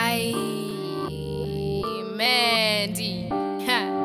Ay, Mandy. Ha.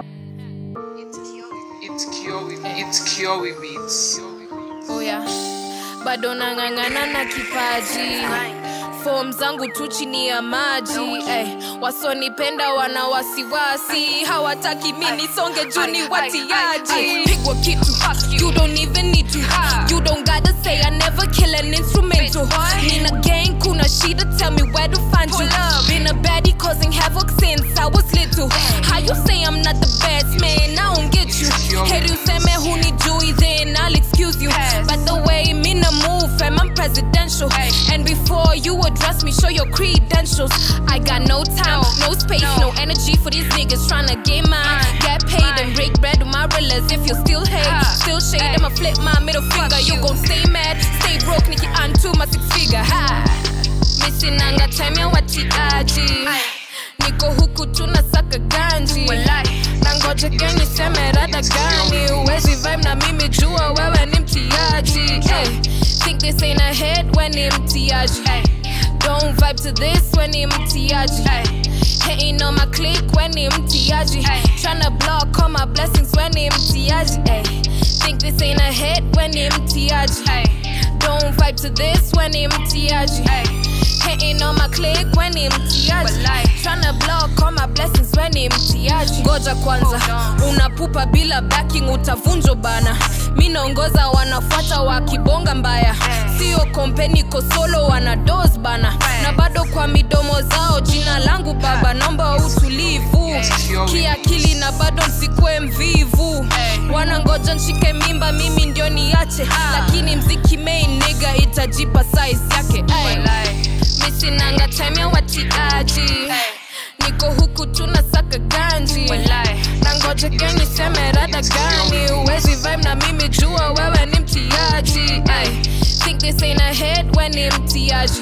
It's Kiowi, it's Kiowi Beats. Oh yeah. Bado nang'ang'ana na kipaji fom zangu tu chini ya maji eh, wasonipenda wana wasiwasi hawataki mi nisonge juu ni watiaji pigwa kitu you don't even need to you don't gotta say I never kill an instrumental nina gang kuna shida tell me where to find you been a baddie causing havoc since I was little how you say I'm not the best man I don't get you heri useme hunijui then I'll excuse you but the way me na move fam I'm presidential and before you address me show your credentials I got no time no space no energy for these niggas tryna get mine get paid and break bread with my realers if you still hate still shade I'ma flip my middle finger you gon' stay mad stay broke niki unto my six figure ha misinanga time ya watiaji niko huku tunasaka ganji na ngoja gani seme rada gani uwezi vibe na mimi jua wewe ni mtiaji hey, think this ain't a hit when ni mtiaji don't vibe to this when ni mtiaji Hating on my clique when ni mtiaji Tryna block all my blessings when ni mtiaji ay. Think this ain't a hit when ni mtiaji Don't vibe to this when ni mtiaji Hating on my clique when ni mtiaji Tryna block all my blessings when ni mtiaji Ngoja kwanza unapupa bila backing utavunjo bana mi naongoza wanafuata wakibonga mbaya sio kompe niko solo wana dos bana na bado kwa midomo zao jina langu baba naomba utulivu kiakili na bado msikue mvivu wanangoja nshike mimba mimi ndio niache lakini mziki main niga itajipa size yake ay. misinanga time ya watiaji niko huku tunasaka ganji na ngoja gani seme rada gani uwezi vibe na mimi jua wewe ni mtiaji ay. think this ain't a hit when ni mtiaji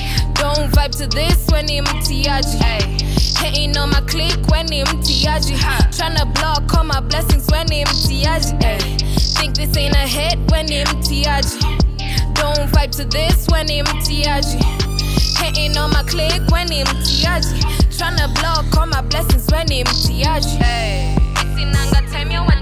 don't vibe to this when ni mtiaji Hating on my clique when ni mtiaji Tryna block all my blessings when ni mtiaji ay. think this ain't a hit when ni mtiaji don't vibe to this when ni mtiaji Hating on my clique when ni mtiaji Tryna block all my blessings when ni mtiaji Misinanga time ya